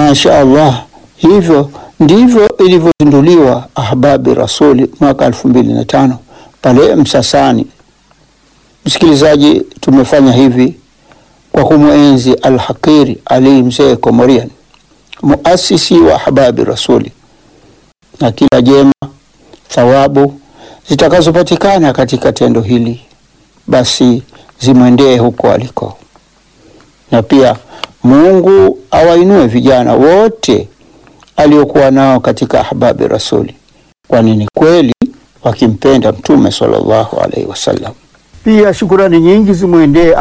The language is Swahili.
Masha Allah, hivyo ndivyo ilivyozinduliwa Ahbabi Rasuli mwaka elfu mbili na tano pale Msasani. Msikilizaji, tumefanya hivi kwa kumwenzi Alhaqiri Ali Mzee Komorian, muasisi wa Ahbabi Rasuli, na kila jema thawabu zitakazopatikana katika tendo hili basi zimwendee huko aliko, na pia Mungu awainue vijana wote aliokuwa nao katika Ahbabi Rasuli, kwani ni kweli wakimpenda Mtume sallallahu alaihi wasallam. Pia shukurani nyingi zimwendee